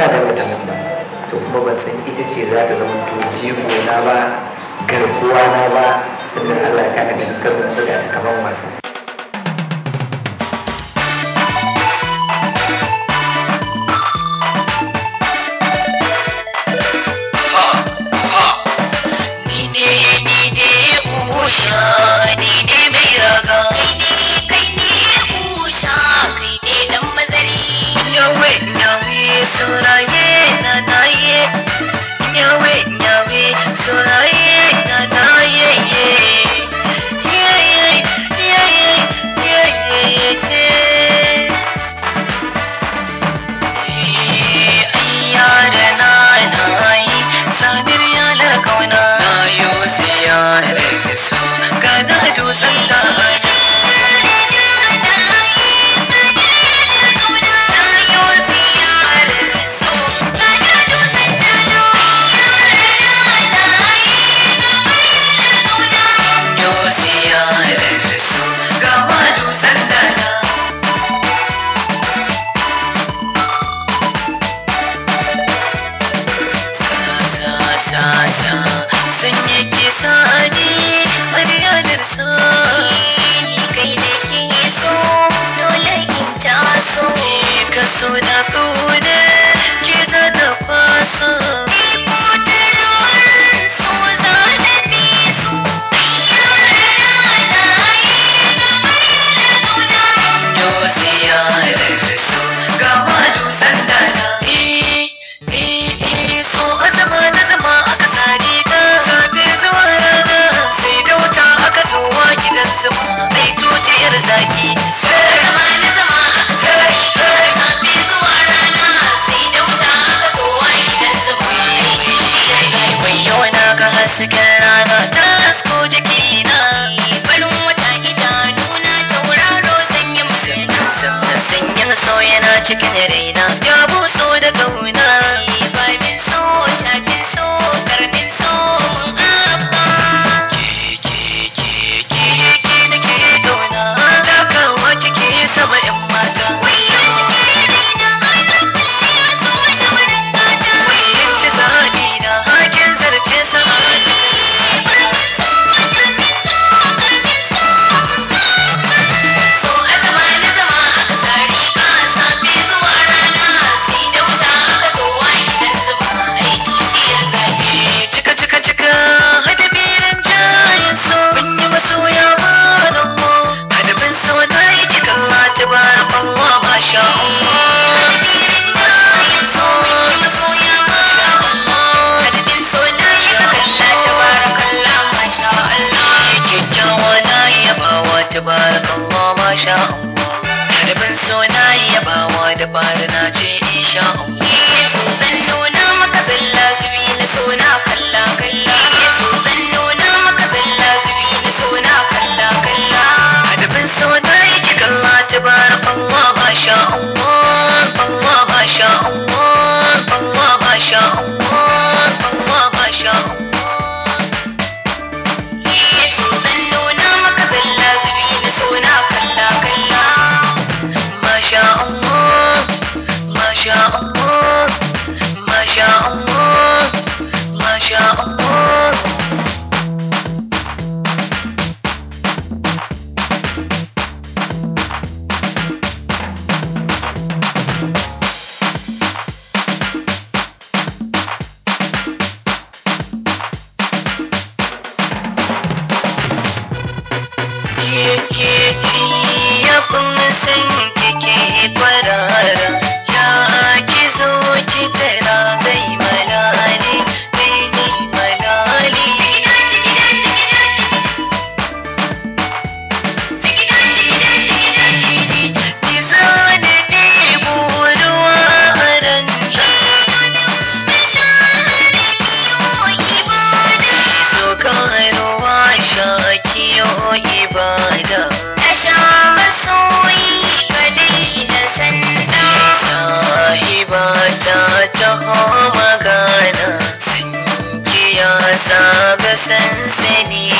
ina da wata lamba to kuma ban san ita ce za ta zama to jigo na ba garkuwa na ba sannan Allah ya kada ganin karo na buga ta kaman wasa Ni ne ni ne usha ni ne mai raga Nyawe nyawe soraye na naye Nyawe nyawe soraye na naye ye Ye ye ye ye ye ye ye Ayyara na nayi sadir ya la kauna Na yo ziyarar so gana dutsen da yo ziyarar so gama dutsen da sa sa sa sun yi kisa ni a yanar sa ka so na ƙuna ke zana fasa yau ziyarar so ga wadu sandana eh eh eh so a zama na zama aka tsari ka safe zuwa rana sai da wuta aka zowa gidan zuma ai tutiyar zaki wai yau na ga hasken rana ta hasko jikina sannan sanyin so yana cikin raina ya buso da kauna ke ke ke ke ke da ke kauna takawa kike sama yan mata yin ci zaɓi na hakin zarce sama cika cika cika hada biran jayin so mun yi masoya ma nan mo hada bin so na yi kika ta bara Allah masha Allah kyakkyawa na yabawa tabarakallah masha Allah hada bin so na yabawa da bara na ce insha Allah Adabin so na yi ki kalla ta bara Allah masha Allah Allah masha Allah Allah masha Allah Allah masha Allah masha Allah masha Allah masha Allah masha Allah ya kuma san kike kwarara ya ki zo ki tara zai malali ni malali ki zane ɗebo ruwa a ran so ka ruwa sha kiyo ibada sahiba ta taho magana sun kiya saga sansani